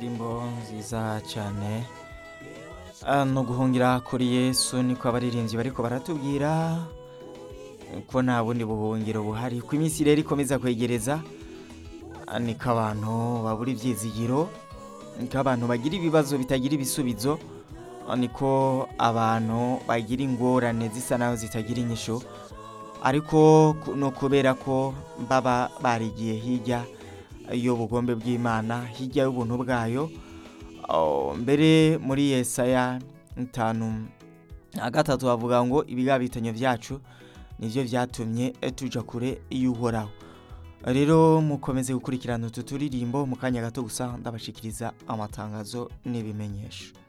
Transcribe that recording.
Indirimbo nziza cyane Ah, no guhungira kuri yesu niko abaririmbyi bariko baratubwira ko nta bundi buhungiro buhari ko iminsi rero ikomeza kwegereza ah, niko abantu babura ivyizigiro niko abantu bagira ibibazo bitagira ibisubizo ah, niko abantu bagira ingorane zisa naho zitagira inyishu ariko ku- no kubera ko baba barigiye hirya y'ubugombe bw'imana hirya y'ubuntu bwayo Oh, mbere muri yesaya itanu na gatatu bavuga ngo ibigabitanyo byacu nivyo vyatumye tuja kure y'uhoraho rero mukomeze gukurikirana utu turirimbo mu kanya gato gusa ndabashikiriza amatangazo n'ibimenyesho